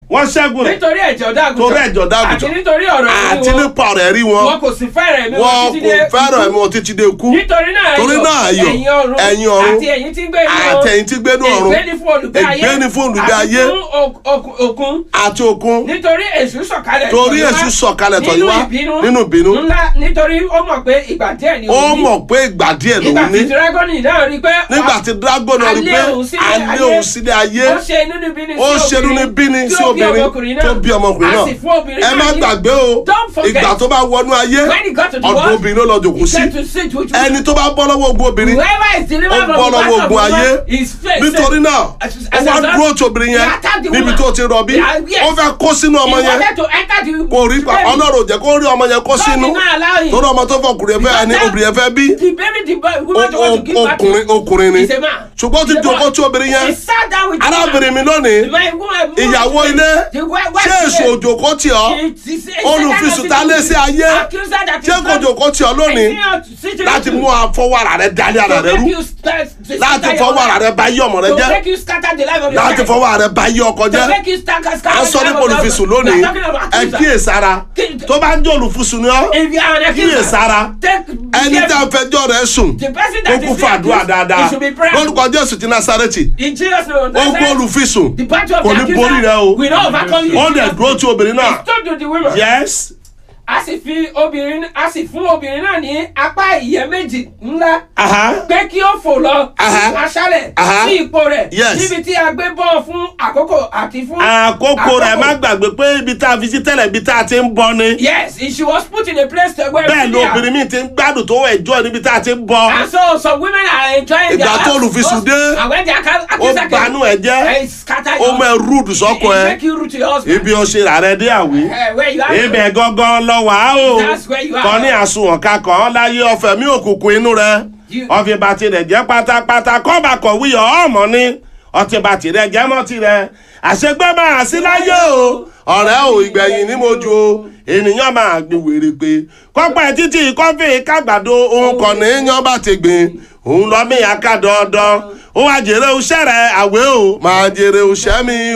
wọ́n ṣẹ́gun rẹ̀ nítorí ẹ̀jẹ̀ ọ̀dọ́ àgùntàn Torí ẹ̀jẹ̀ ọ̀dọ́ àgùntàn. àti nítorí ọ̀rọ̀ àti ẹ̀rí wọn nípa ọ̀rọ̀ ẹ̀rí wọn wọn kò sì fẹ́rẹ̀ mi wọn títí kò dé fẹ́ràn ikú. ẹ̀mí wọn títí dé ikú nítorí náà Torí náà ayọ̀, ẹ̀yin ọ̀run ẹ̀yin ọ̀run, àti ẹ̀yin tí ń gbé inú àti ẹ̀yin tí ń gbé inú ọ̀run, ègbé ni fún olùgbé ayé ègbé ni fún olùgbé àti ayé, fún ok- ok- òkun àti òkun nítorí èṣù sọ̀kalẹ̀ Torí tọ̀ yín wá èṣù sọ̀kalẹ̀ tọ̀ yín nínú wá ìbínú nínú ìbínú. ńlá nítorí ó mọ̀ pé ìgbà díẹ̀ ni ó òun ní. mọ̀ pé ìgbà díẹ̀ ìgbà lòun tí ní dragoni náà rí i pé nígbà tí dragon náà rí pé alẹ́ òun sílé alẹ́ òun sílé ayé ó ṣe inú bíní sí ó ṣe inú bíní sí obìnrin tó bí ọmọkùnrin a náà sì fún obìnrin ẹ má náà ní- gbàgbé o Don't forget. ìgbà tó bá wọnú ayé When he got to the ọ̀dọ̀ world, obìnrin ló lọ jòkó he sí said to sit which ẹni tó bá bọ́ lọ́wọ́ ogun obìnrin whoever is delivered ó from bọ́ the lọ́wọ́ back of ogun the ayé world is faith nítorí náà As- ó as wá a result, dúró tí obìnrin he yẹn attacked the níbi woman. tó ti rọbí Yeah, yes. ó fẹ́ kó sínú ọmọ he yẹn wanted to enter the kò rí pa the baby. ọlọ́run ò jẹ́ kó rí ọmọ yẹn kó God sínú did not allow him. torí ọmọ tó fọkùnrin fẹ́ ẹni Because obìnrin yẹn fẹ́ bí the baby the boy woman o- want to give o- birth to ọkùnrin ọkùnrin ni is a man ṣùgbọ́n ó ti He's a jókòó boy. tí obìnrin yẹn he sat down with the arábìnrin mi woman. lónìí The man- woman- ìyàwó ilé the wife- wife ṣé èso today. òjòkó tì ọ́ He- he said- he said olùfisùn that tá lé sí ayé accuser that is ṣé kò not- jòkó tì ọ́ lónìí Is he not sitting láti with mú you? afọwọ́ ara rẹ dalẹ̀ ara To rẹ make rú you scatter- to láti scatter fọwọ́ your ara rẹ life. bá yí ọmọ rẹ To jẹ́ make you scatter the life of your láti life. fọwọ́ ara rẹ bá yí ọkọ To jẹ́ make you scatter- à scatter ń sọ the life nípa of your olùfisùn husband. lónìí We are talking about ẹ accuser. kíyèsára Kí- tó bá ń jẹ́ olùfisùn ni ọ́ If you are an accuser, kíyèsára take ẹni care- tá a fẹjọ́ rẹ̀ sùn The person ó that kún is fún àdúrà accused, dáadáa he should be prayerful. lórúkọ jésù ti násárẹ́tì In Jesus' name, ó gbọ́ olùfisùn the battle of kò the ní borí rẹ o accuser will not overcome you. ó dẹ̀ dúró tí obìnrin He náà stood to the women. yes a sì fi obìnrin a sì fún obìnrin náà ní apá ìyẹ́ méjì ńlá aha pé kí ó fò lọ Aha. aṣálẹ̀ Aha. sí ipò rẹ̀ Yes. níbi tí a gbé bọ́ fún àkókò àti fún àkókò rẹ̀ má gbàgbé pé ibi tá a fi sí tẹ́lẹ̀ ibi tá a ti ń bọ ni yes she was put in a place to where bẹ́ẹ̀ ni obìnrin mi ti ń gbádùn tó ẹ̀jọ́ níbi tá a ti ń bọ and so some women are enjoying their Ìgbà tó olùfisùn dé, and when they are ó accused banú ẹ̀ jẹ́ it scatter ó mọ ẹ rúdù sọ́kọ ẹ make you root to your husband ibi ó ṣe rà rẹ dé àwí Eh, where you are ibẹ̀ gangan lọ wà á o That's where you are. kọ́ ní àsùnwọ̀n kakọ̀ ọ́ láyé ọ̀fẹ́ mi òkùnkùn inú rẹ You- ọ̀fẹ́ bá tirẹ̀ jẹ́ pátápátá kọ́ bá kọ̀wé ọ̀ ọ̀mọ́ ni ọtí bá tirẹ̀ jẹ́ mọ́ tirẹ̀ àṣegbé máa sí láyé o ọ̀rẹ́ ò ìgbẹ̀yìn ní mojú o ènìyàn máa gbin wèrè pé kọ́pẹ́ títí kọ́fì kágbàdo òun kàn ní yan bá ti gbìn òun lọ mí aká dandan ó wá jèrè oṣẹ́ rẹ̀ àwẹ̀ o máa jèrè oṣẹ́ mi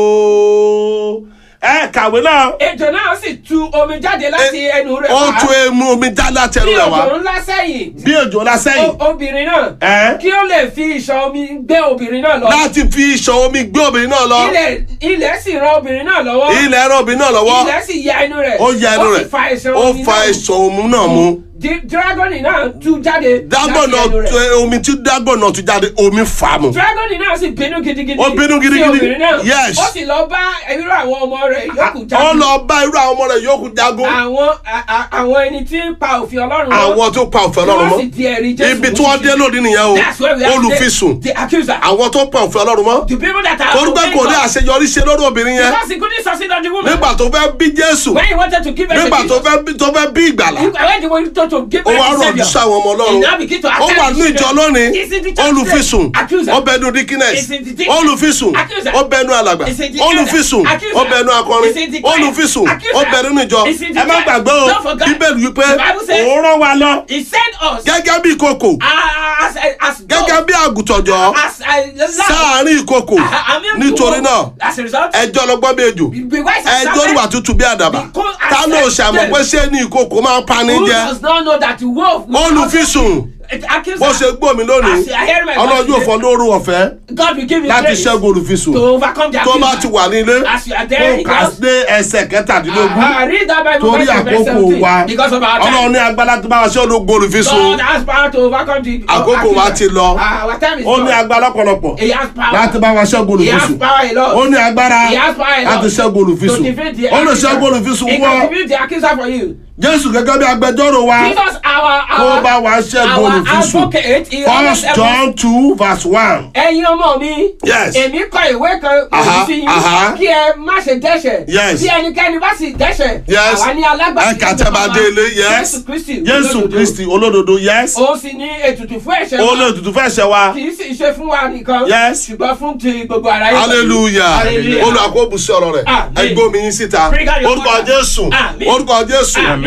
o ẹ kàwé náà ejò náà sì tu omi jáde láti ẹnu rẹ̀ ó wá tún emu omi já láti ẹnu bí rẹ̀ wá òjò ńlá sẹ́yìn bí òjò lásẹ̀yìn O- obìnrin náà ẹ́ kí ó lè fi ìṣàn omi gbé obìnrin náà lọ láti fi ìṣàn omi gbé obìnrin náà lọ ilẹ̀ ilẹ̀ sì ran obìnrin náà lọ́wọ́ ilẹ̀ ẹ̀rọ obìnrin náà lọ́wọ́ ilẹ̀ sì ya inú rẹ̀ ó ya ẹnu ó rẹ̀ sì fa ìṣàn ó omi fa náà ìṣàn omi náà mu Di- dragoni náà tú jáde dágbọ̀n láti ẹnu náà rẹ̀. tu- omi tí dágbọ̀n náà tún jáde omi fà á mu dragoni náà sì bínú gidigidi Ó bínú sí gidigidi. obìnrin náà Yes. ó sì lọ bá irú àwọn ọmọ rẹ̀ yòókù ó jagun lọ bá irú àwọn ọmọ rẹ̀ yòókù jagun àwọn a- a- àwọn ẹni tí ń pa òfin ọlọ́run mọ́. àwọn tó pa òfin Tí ọlọ́run wọ́n sì mọ́ di ẹ̀rí Jésù ibi mú tí wọ́n sí. dé lónìí nìyẹn o That's where we are olùfisùn today. the accuser àwọn tó pa òfin ọlọ́run mọ́ the people that are torí pé kò ní obeying God. àṣeyọrí ṣe lórí obìnrin yẹn because he couldn't succeed on the woman nígbà tó fẹ́ bí jésù when he wanted to give her nígbà tó fẹ́ bí tó fẹ́ bí ìgbàlà when he wanted to give ó her wá the rọ̀ saviour ní sáwọn ọmọ he ọlọ́run now begin to ó attack wà the ní ìjọ children. lónìí Is it the church olùfisùn today? accuser ó bẹnu dikines Is it the deacon? olùfisùn Accuser. ó bẹnu alàgbà Is it the olùfisùn elder? Accuser. ó bẹnu akọrin Is it the choir? olùfisùn Accuser. ó bẹnu níjọ Is it the ẹ má church? gbàgbé o Don't forget. bíbélì wípé The Bible says- òun rán wa lọ he sent us gẹ́gẹ́ bí ìkòkò as as gẹ́gẹ́ bí àgùntànjọ́ as a sáàárín ìkòkò nítorí náà as a result ẹjọ́ lọ́gbọ́n bí ejò be wise as ẹjọ́ serpent. níwà tútù bí àdàbà Because as ta ló a ṣàmọ̀ pé ṣé ní ìkòkò máa ń pani who jẹ does not know that the wolf will olùfisùn accuser bó ṣe gbómi lónìí As I hear my ọlọ́run voice yóò fọ lóru ọ̀fẹ́ God will give you láti grace ṣẹ́gun olùfisùn to overcome the tó bá accuser ti wà nílé as you are there kó in kà house dé ẹsẹ̀ kẹtàdínlógún Ah, read that Bible torí verse verse àkókò 17 wa because of our ọlọ́run time ní agbára tó bá wa ṣe ológun olùfisùn God has power to overcome the Àkókò wa ti lọ. Ah, our time is ó ní gone. agbára lọ́pọ̀lọpọ̀ he has power láti bá wa ṣẹ́gun he has olùfisùn power a lot ó ní agbára He has power a lot láti ṣẹ́gun to olùfisùn defeat the ó lè accuser. ṣẹ́gun olùfisùn he wọ́ can defeat the accuser for you jésù gẹ́gẹ́ bí agbẹjọ́rò wa Jesus our kó our bá wa ṣẹ́gun our olùfisùn advocate he always first help us. john two verse one. ẹ̀yin ọmọ mi. Yes. èmi kọ ìwé kan Aha, lòdì sí aha. yín kí ẹ má ṣe dẹ́ṣẹ̀. Yes. bí ẹnikẹ́ni bá sì dẹ́ṣẹ̀. Yes. àwa ní alágbàtí. ẹ kà tẹ́ bá dé ilé yes jésù kristi. jésù olódodo. kristi olódodo yes òun sì ní ètùtù fún ẹ̀ṣẹ̀ ó wa. lè tutù fẹ́ ṣe wa kì í sì ṣe fún wa nìkan. Yes. ṣùgbọ́n fún ti gbogbo ara yẹn. hallelujah Hallelujah. olùkóbùsí ọ̀rọ̀ rẹ̀ Amen. ẹgbẹ́ omi yín síta Bring out your orúkọ water. jésù Amen. orúkọ jésù Amen.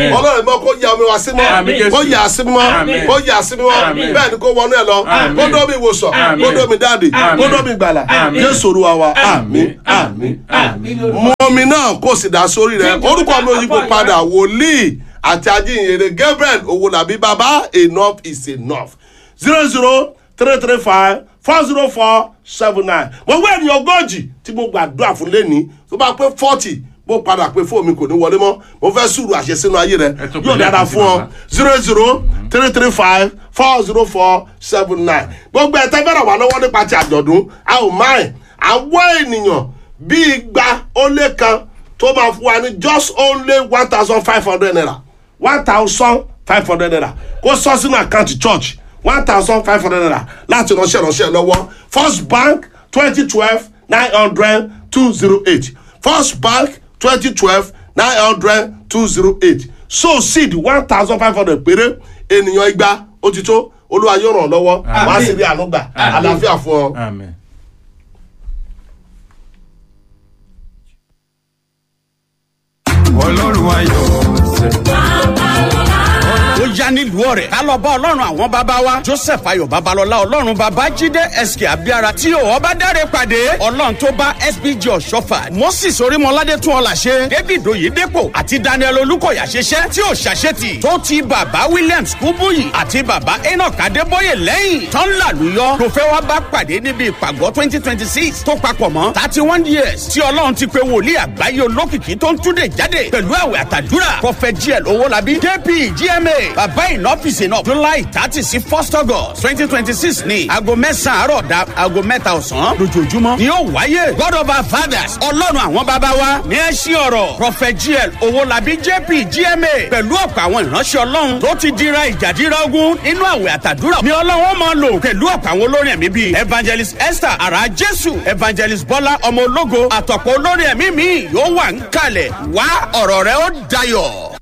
Àmín. ọlọ́run mọ́ kó ya omi wá sí mọ́ Àmín. kó yà á sí mọ́ Àmín. kó yà á sí mọ́ Àmín. bẹ́ẹ̀ ni kó wọnú ẹ lọ Àmín. kó dómi ìwòsàn Àmín. kó dómi dáàdì Àmín. kó dómi gbàlà Àmín. jésù olúwa wa àmín àmín àmín mú omi náà kó sì dá sórí rẹ orúkọ mi ò yípo padà wòlíì àti ajínrere gabriel owólabí baba enough is enough zero zero three three five four zero four seven nine mo wá ènìyàn ogójì tí mo gbàdúrà fún lẹ́ni tó bá pé forty mo padà pé fóònù mi kò ní wọlé mọ́ mo fẹ́ sùúrù àṣẹ sínú ayé rẹ Ẹ tún yóò pè dára lẹ́ẹ̀kan sí fún ọ bàbá. zero zero three three five four zero four seven nine gbogbo ẹ̀ tẹ́fẹ́rẹ̀ wà lọ́wọ́ nípa ti àjọ̀dún a ò máa àwọn ènìyàn bíi igba ó lé kan tó máa fún wa ní just only one thousand five hundred naira one thousand five hundred naira kó sọ sínú àkáǹtì church one thousand five hundred naira láti ránṣẹ́ ránṣẹ́ lọ́wọ́ first bank twenty twelve nine hundred two zero eight first bank twenty twelve nine hundred two zero eight so seed one thousand five hundred péré ènìyàn igba ó ti tó olúwa yóò ràn ọ́ lọ́wọ́ wàá sì rí àánú gbà àlàáfíà fún ọ. Amen. ọlọ́run ayọ̀ ó yá nílùú ọ̀rẹ́ ká lọ bá ọlọ́run àwọn bàbá wa joseph ayọ̀ babalọ́lá ọlọ́run bàbá jíde sk abiara tí ò ọba dáre pàdé ọlọ́run tó bá sbg ọ̀ṣọ́fà moses orímọládé tún ọ̀là ṣe david oyedepo àti daniel olùkọ̀yà ṣiṣẹ́ tí ò ṣàṣetì tó ti bàbá williams kúbúyì àti bàbá enoch adébóyè lẹ́yìn tán làlùyọ tó fẹ́ wá bá pàdé níbi ìpàgọ́ twenty twenty six tó papọ̀ mọ́ thirty one years tí ọlọ́run ti pe wòlíì àgbáyé olókìkí tó ń túnde jáde pẹ̀lú àwẹ̀ àtàdúrà prophet gl owólabí jp gma bàbá ìnọ́fíìsì náà july thirty sí first august twenty twenty six ní aago mẹ́sàn-án àárọ̀ da aago mẹ́ta ọ̀sán lójoojúmọ́ ni yóò wáyé god of our fathers ọlọ́run àwọn bàbá wa ní ẹṣin ọ̀rọ̀ prophet gl owólabí jp gma pẹ̀lú ọ̀pọ̀ àwọn ìránṣẹ́ ọlọ́run tó ti dira ìjàdíra ogun nínú àwẹ̀ àtàdúrà ni ọlọ́run máa lò pẹ̀lú ọ̀pọ̀ àwọn olórin ẹ̀mí bíi evangelist esther ara jésù evangelist bọ́lá ọmọ ológo àtọ̀pọ̀ olórin ẹ̀mí mi yóò wà ń kalẹ̀ wá ọ̀rọ̀ rẹ ó dayọ̀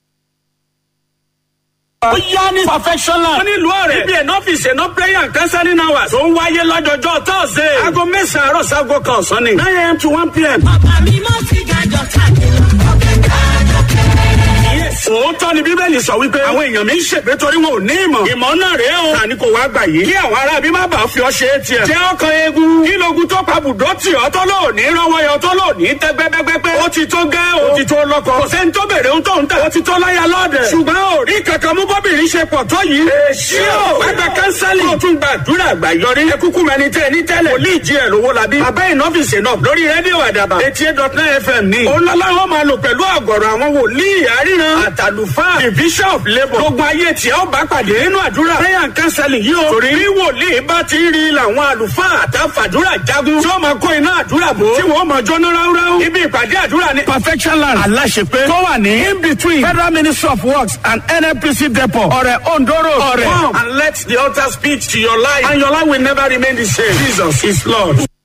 ó yá ní perfectional. wọ́n nílùú ọ̀rẹ́. ibi ẹ̀nà ọ́fíìsì ẹ̀nà prayer and counseling hours. tó ń wáyé lọ́jọ́jọ́ thursday. aago mẹ́sàn-án àárọ̀ sago kan ọ̀sán ni. nine am to one pm. Bàbá mi mọ́ sí gàjọ káàkiri ọ̀kẹ́ káàjọ kẹ́rẹ́. òótọ́ ni bíbélì sọ wípé àwọn èèyàn mi ń ṣègbè torí wọn ò ní ìmọ̀. ìmọ̀ náà rèé o. tani kò wá gbà yìí. kí àwọn ará bí má bàa fi ọ ṣe é tiẹ̀. jẹ́ ọkàn eegun. kí logun tó pa bùdó tì ọ́ tó lò ní rọwọ́ yọ tó lò ní tẹ́ gbẹ́gbẹ́gbẹ́. ó ti tó gẹ́ o. ó ti tó lọ́kọ. kò sẹ́ni tó bèrè ohun tó ń tà. ó ti tó láyà lọ́ọ̀dẹ̀. ṣùgbọ́n ò rí kankan mú bọ́bìnrin ṣe pọ̀ tó yìí. èsì o. wá gba kánsálì. kó o tún gbàdúrà àgbà yọrí. ẹ kúkú mẹni tẹ ní tẹ́lẹ̀. wòlíì jí ẹ̀ lówó la bí. abẹ́ ìnọ́fíìsì náà lórí rédíò àdàbà. eighty eight dot nine fm ní. òun lọ́láwọ́ máa lò pẹ̀lú àgọ̀rọ̀ àwọn wòlíì àríran. àtàlùfáà the bishop labour. gbogbo ayé tí ó bá pàdé nínú àdúrà. prayer and counseling yìí o. torí bí wòlíì bá ti rí làwọn àlùfáà àtàfàdúrà jagun. tí ó máa kó iná àdúrà bò. tí wọ́n máa jóná ráúráú. ibi ìpàdé àdúrà ní. perfection land aláṣepé. tó wà ní in between federal ministry of works and nnpc depot. ọ̀rẹ́ ondoro ọ̀rẹ́. come and let the altar speak to your life and your life will never remain the same. jesus is lord.